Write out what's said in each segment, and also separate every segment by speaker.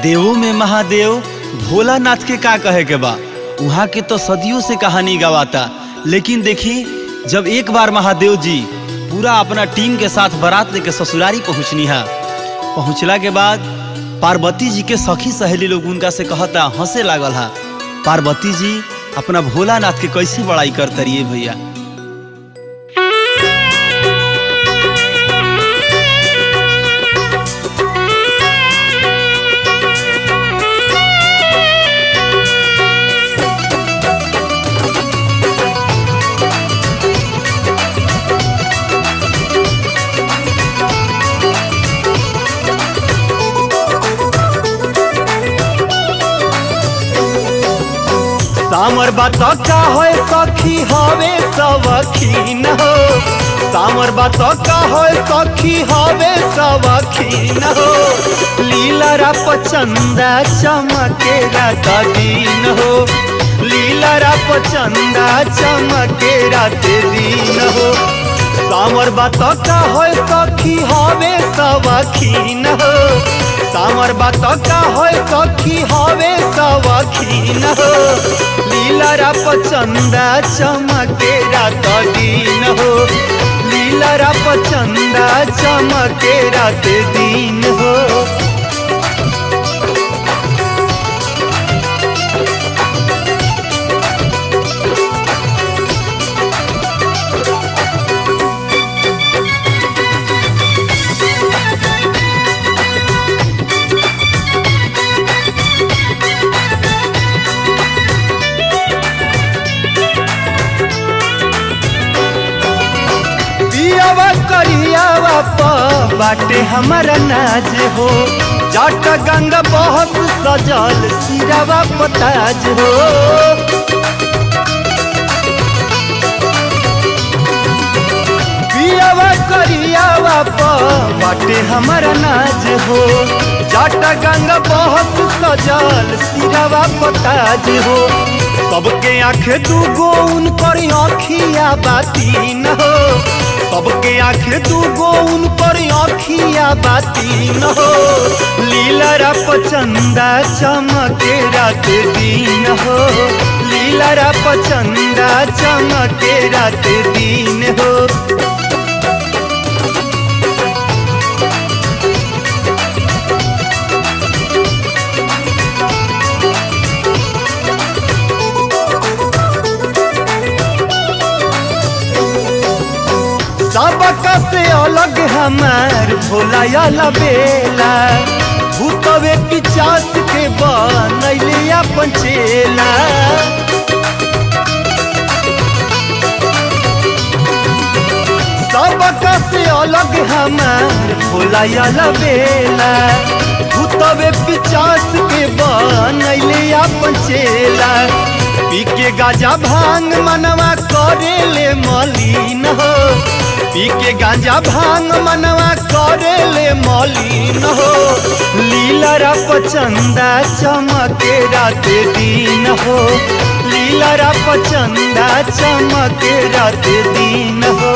Speaker 1: देवों में महादेव भोलानाथ के का कहे के बा वहाँ के तो सदियों से कहानी गवाता लेकिन देखी जब एक बार महादेव जी पूरा अपना टीम के साथ बारात लेके ससुरारी पहुँचनी है पहुँचला के बाद पार्वती जी के सखी सहेली लोग उनका से कहता हंसे लागल हा पार्वती जी अपना भोलानाथ के कैसे बड़ाई करते रहिए भैया सामर बात का होए सखी हवे सवखीन हो सामर बात का होए सखी हवे सवखीन हो लीला पचंदा चमके रात दिन हो लीला पचंदा चमके रात दिन हो सामर बात का होए सखी हवे सवखीन हो सामर बात का होए सखी हवे सवखीन हो लीला पचंदा चमके रात दिन हो लीला पचंदा चमके रात दिन हो पियावा करियावा प बाटे हमारा नाज हो जट गंगा बहुत सजल सिरावा पताज हो पियावा करियावा प बाटे हमारा नाज हो जट गंगा बहुत सजल सिरावा पताज हो सबके आँख दूगो उनकर आँखिया बाती न हो सबके आँख दूगो उनकर आँखिया बाती न हो लीला पचंदा चमके रात दिन हो लीला पचंदा चमके रात दिन हो सबका से अलग हमार भोला बेला भूतवे पिचास के बनैले अपन चेला सबका से अलग हमार भोला बेला भूतवे पिचास के बनैले अपन चेला पी के गाजा भांग मनवा करेले मलिन हो पी के गांजा भांग मनवा करेले मलिन हो लीला पचंदा चमके रात दिन हो लीला पचंदा चमके रात दिन हो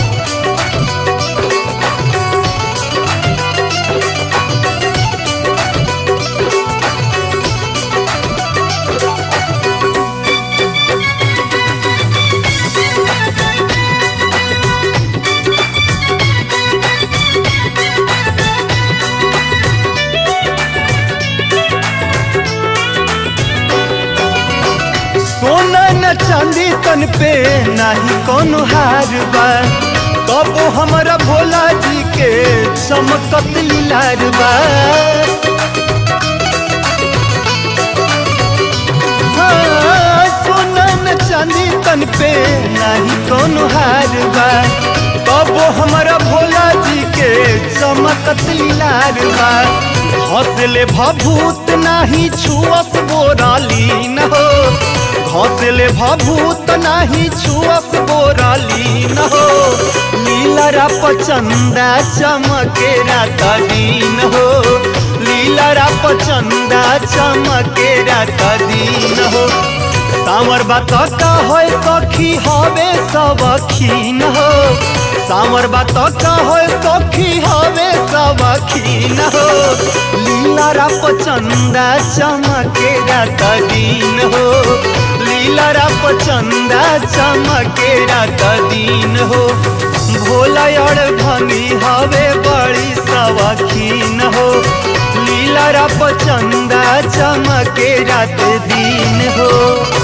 Speaker 1: सोना न चांदी तन पे नाही कोनो हार बा तब हमारा भोला जी के चमकत लीलार बा हाँ, सोना न चांदी तन पे नाही कोनो हार बा तब हमारा भोला जी के चमकत लीलार बा हौसले भभूत नाही छुअस बोराली न हो घोसले भभूत नाही छुअस बोराली न हो लीला पचंदा चमके रात दिन हो लीला पचंदा चमके रात दिन हो सामर बात का होय सखी हवे सबखीन हो सामर बात का होय सखी हवे सबखीन हो लीला राप चंदा चमके रात दिन हो लीला राप चंदा चमके रात दिन हो भोला और धनी हवे बड़ी सबखीन हो लीला राप चंदा चमके रात दिन हो